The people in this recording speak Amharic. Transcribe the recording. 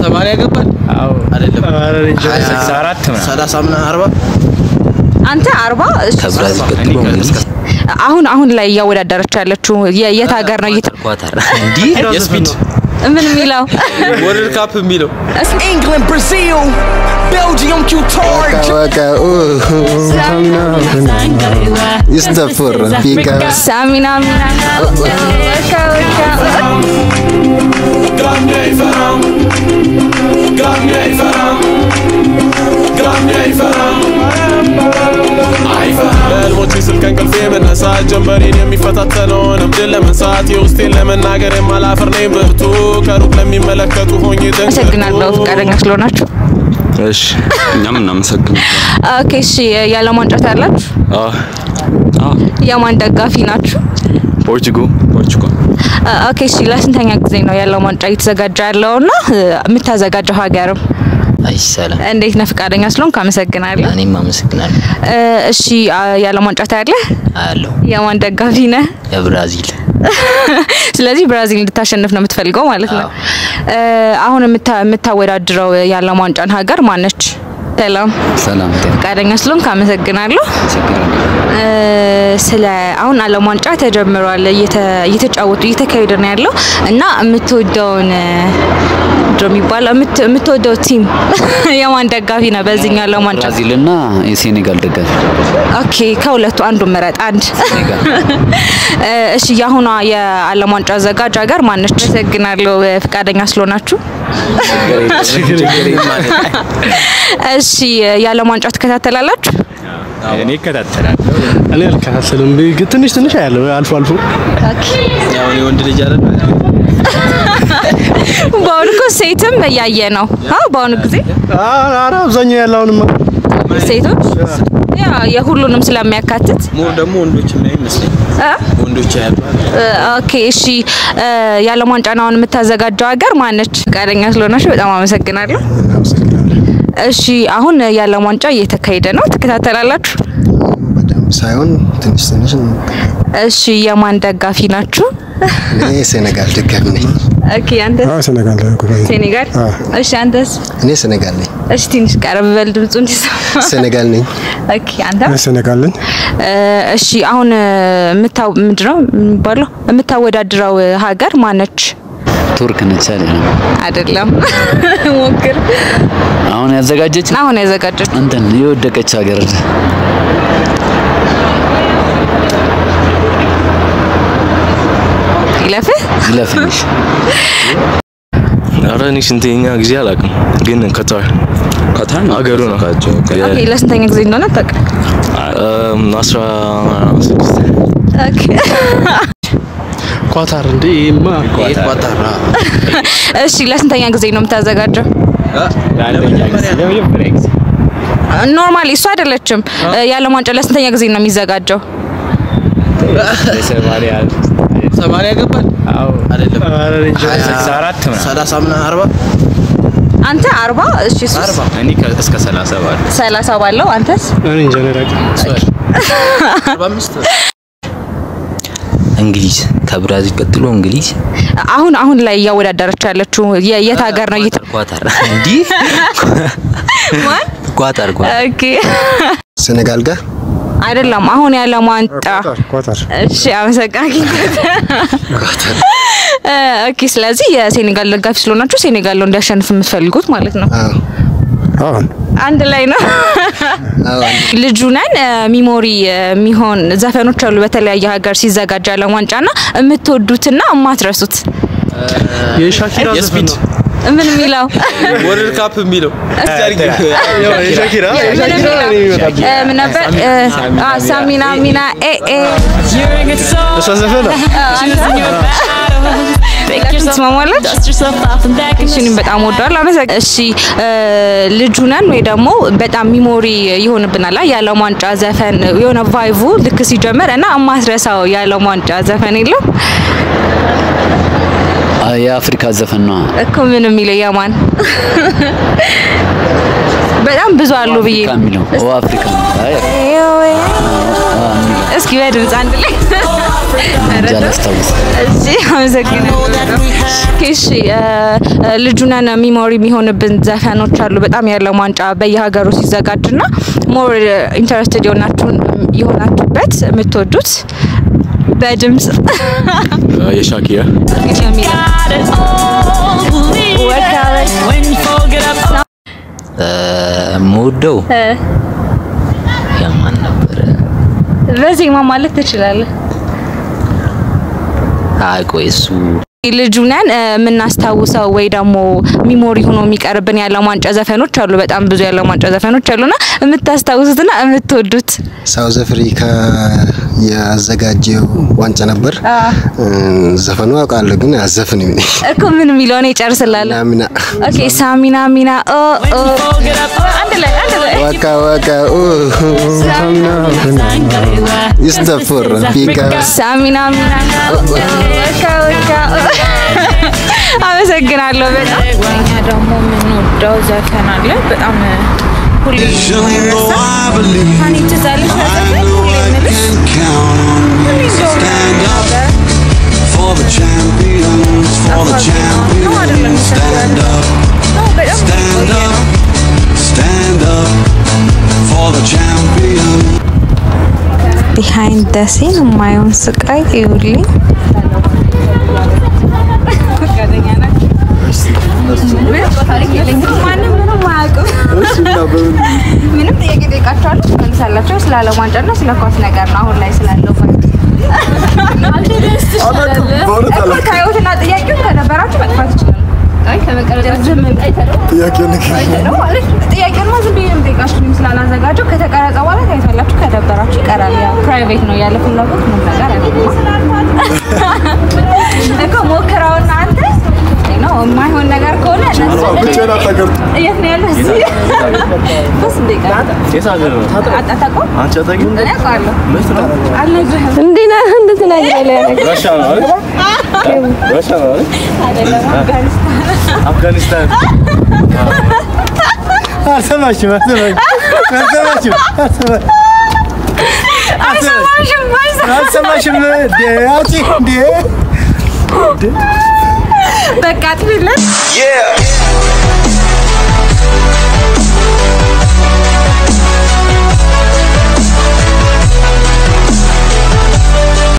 ሰማንያ ገባል አዎ አይደለም ሀያ ስልሳ አራት ምናምን ሰላሳ ምናምን አርባ አንተ አርባ እሺ። ከብራዚል እኔ ቀጥሎ እንግሊዝ ከ- አሁን አሁን ላይ እያወዳደረች ያለችው የ- የት ሀገር ነው? እየተ- ኳታር እንዲህ የስፒድ ምን የሚለው ወርልድ ካፕ የሚለው England, Brazil, Belgium, Qatar, በቃ ይስተፍር ቢካ ሳሚና ሚና ወካ ወካ በህልሞቼ ስል ከእንቅልፌ መነሳት ጀንበሬን የሚፈታተነውን እብድን ለመንሳት የውስጤን ለመናገር የማላፍር ነኝ ብርቱ ከሩቅ ለሚመለከቱ ሆኜ አመሰግናለሁ ፈቃደኛ ስለሆናችሁ። እሺ እኛም እናመሰግናለን ኦኬ እሺ፣ የዓለም ዋንጫ ታያላችሁ? የማን ደጋፊ ናችሁ? ፖርቹጋል ፖርቹጋል አ- ኦኬ እሺ፣ ለስንተኛ ጊዜ ነው የዓለም ዋንጫ እየተዘጋጀ ያለውና እ፣ የምታዘጋጀው ሀገርም አይ ሰላም እንዴት ነህ? ፈቃደኛ ስለሆንክ አመሰግናለሁ። እኔም አመሰግናለሁ እ፣ እሺ አ- የዓለም ዋንጫ ታያለህ? አያለሁ የማን ደጋፊ ነህ? የብራዚል ስለዚህ ብራዚል እንድታሸንፍ ነው የምትፈልገው ማለት ነው። አዎ። እ፣ አሁን የምታ- የምታወዳድረው የዓለም ዋንጫን ሀገር ማነች? ሰላም ሰላም ፈቃደኛ ስለሆንክ አመሰግናለሁ። ችግር እ፣ ስለ አሁን ዓለም ዋንጫ ተጀምሯል፣ እየተ- እየተጫወቱ እየተካሄደ ነው ያለው እና የምትወደውን እ፣ ምንድን ነው የሚባለው የምት- የምትወደው ቲም የማን ደጋፊ ነው በዚህኛው ዓለም ዋንጫ? ብራዚል እና የሴኔጋል ደጋፊ ኦኬ ከሁለቱ አንዱ ምረጥ። አንድ ሴኔጋል እ፣ እሺ የአሁኗ የዓለም ዋንጫ አዘጋጅ ሀገር ማነች? አመሰግናለሁ እ፣ ፈቃደኛ ስለሆናችሁ። እሺ የዓለም ዋንጫ ትከታተላላችሁ? እኔ እከታተላለሁ እኔ አልከታተልም። ግ- ትንሽ ትንሽ አያለሁ አልፎ አልፎ። ያው እኔ ወንድ ልጅ አይደል በአሁኑ እኮ ሴትም እያየ ነው። አዎ በአሁኑ ጊዜ ኧረ አብዛኛው ያለው አሁንማ ሴቶች ያ የሁሉንም ስለሚያካትት ሞ ደግሞ ወንዶች የሚያይ ይመስለኝ እ? ወንዶች ያሉ እ፣ ኦኬ እሺ እ፣ የዓለም ዋንጫን አሁን የምታዘጋጀው ሀገር ማነች? ፈቃደኛ ስለሆናችሁ በጣም አመሰግናለሁ። እሺ አሁን የዓለም ዋንጫ እየተካሄደ ነው፣ ትከታተላላችሁ? በደንብ ሳይሆን ትንሽ ትንሽ እሺ የማን ደጋፊ ናችሁ? እኔ ሴኔጋል ደጋፊ ነኝ። ኦኬ አንተስ? ሴኔጋል ሴኔጋል። እሺ አንተስ? እኔ ሴኔጋል ነኝ። እሺ ትንሽ ቀረብ በል ድምፁ እንዲሰማ። ሴኔጋል ነኝ። ኦኬ አንተ? ሴኔጋል ነኝ። እ፣ እሺ አሁን እ፣ የምታው ምንድነው የሚባለው የምታወዳድረው እ፣ ሀገር ማነች? ቱርክ ነች አይደል አይደለም ሞክር። አሁን ያዘጋጀች አሁን ያዘጋጀች እንትን የወደቀች ሀገር ይለፍህ። ይለፍንሽ ኧረ እኔ ስንተኛ ጊዜ አላውቅም፣ ግን ቀጣር ቀታር ሀገሩ ነው። ኦኬ ለስንተኛ ጊዜ እንደሆነ አታውቅም? እም፣ አስራ ስድስት ኦኬ ኳታር እንዴ ይሄማ ኳታር እሺ ለስንተኛ ጊዜ ነው የምታዘጋጀው? ለአንደኛ ጊዜ ለመጀመሪያ ጊዜ ኖርማሊ እሱ አይደለችም። እ፣ የዓለም ዋንጫ ለስንተኛ ጊዜ ነው የሚዘጋጀው? ለሰማንያ ሰማንያ ገባል አዎ አይደለም ሀያ ስልሳ አራት ምናምን ሰላሳ ምናምን አርባ አንተ አርባ እሺ እሱ አርባ እኔ ከ- እስከ ሰላሳ ባለ ሰላሳ ባለው አንተስ? እኔ እንጃ እኔ አላውቅም። አርባ አምስት እንግሊዝ ከብራዚል ቀጥሎ እንግሊዝ አሁን አሁን ላይ እያወዳደረች ያለችው የ- የት ሀገር ነው? እየተ- ኳታር እንዲህ ኳታር ኳታር ኦኬ ሴኔጋል ጋር አይደለም አሁን የዓለም ዋንጫ ኳታር እሺ አመሰግናለሁ። እ፣ ኦኬ ስለዚህ የሴኔጋል ደጋፊ ስለሆናችሁ ሴኔጋል ነው እንዲያሸንፍ የምትፈልጉት ማለት ነው። አዎ አሁን አንድ ላይ ነው። አዎ ልጁ ነን እ፣ ሚሞሪ እ፣ የሚሆን ዘፈኖች አሉ በተለያየ ሀገር ሲዘጋጅ ዓለም ዋንጫና የምትወዱትና የማትረሱት የሻኪራ ዘፈን የስፒድ ነው። ምን የሚለው ወርልድ ካፕ የሚለው እስቲ አድርጊ ያው የሻኪራ ምን የሻኪራ የሚለው እኔ ይመጣል። እ፣ ምን ነበር እ፣ አ፣ ሳሚና ሚና ኤ ኤ እሷ ዘፈን ነው። ትስማማለች? እሺ እኔም በጣም ወደዋለሁ። አመሰግ እሺ እ፣ ልጁ ነን ወይ ደግሞ በጣም ሚሞሪ ይሆንብናል የዓለም ዋንጫ ዘፈን የሆነ ቫይቡ ልክ ሲጀመር እና የማትረሳው የዓለም ዋንጫ ዘፈን የለም አ፣ የአፍሪካ ዘፈን ነው እኮ ምን የሚለው የማን በጣም ብዙ አሉ ብዬ ነው። የሚለው ኦ አፍሪካ ነው። አይ፣ እስኪ በድምፅ አንድ ላይ እንጃ አላስታውስም። እሺ አመሰግናለሁ። እሺ እ፣ እ፣ ልጁ ነን ሚሞሪ የሚሆንብን ዘፈኖች አሉ በጣም የዓለም ዋንጫ በየሀገሩ ሲዘጋጅና ሞር ኢንተረስትድ የሆናችሁን የሆናችሁበት የምትወዱት በድምጽ የሻኪራ እ፣ የምወደው የማን ነበረ? በዜማ ማለት ትችላለህ። አይ ቆይ እሱ ልጁ ነን እ፣ የምናስታውሰው ወይ ደግሞ ሚሞሪ ሆኖ የሚቀርብን የዓለም ዋንጫ ዘፈኖች አሉ። በጣም ብዙ የዓለም ዋንጫ ዘፈኖች አሉና የምታስታውሱትና የምትወዱት ሳውዝ አፍሪካ ያዘጋጀው ዋንጫ ነበር። እ፣ ዘፈኑ አውቃለሁ ግን አዘፍንም እኔ። እኮ ምን የሚለውን ይጨርስላል። ናሚና ኦኬ ሳሚና ሚና ኦ ኦ አንድ ላይ አንድ ላይ ዋካ ዋካ ኦ ይስተፈር ቢጋ ሳሚና ሚና ኦ ኦ ወካ ወካ ኦ። አመሰግናለሁ በጣም እኛ ደግሞ የምንወደው ዘፈን አለ በጣም ሁሌ ሀኒ ትዛለች ዘፈን ሁሌ የምልሽ ሁሌ እንደሆነ For the champions, for the champions, stand up, stand up, stand up for the champions. ቢሃይንድ ደ ሲን የማየውን ስቃይ ይውልኝ ማንም ምንም አያውቅም። ምንም ጥያቄ ጠይቃቸዋለሁ ትመልሳላቸው። ስለ ዓለም ዋንጫና ስለ ኳስ ነገር ነው አሁን ላይ ስላለው እኮ ታዩትና ጥያቄውን ከነበራችሁ መጥፋት ይችላል። ጥያቄውንማ ዝም ብዬ ነው የምጠይቃችሁ እኔም ስላላዘጋጀው ከተቀረጸ በኋላ ታዩታላችሁ። ከደበራችሁ ይቀራል። ያው ፕራይቬት ነው ያለ ፍላጎት ምንም ነገር አይደለም እኮ ሞክረውና አንተ ነው የማይሆን ነገር ከሆነ እነሱ የት ነው ያለው? እዚህ በስ እንዴ አታውቀውም? እኔ አውቀዋለሁ። አልነግርህም። እንዲህ ነህ እንድትነግረኝ ያደረገው አይደለም አፍጋኒስታን አልሰማሽም አልሰማሽም አልሰማሽም አልሰማሽም አልሰማሽም እንዴ አውጪ እንዴ በቃ ትብለን Yeah.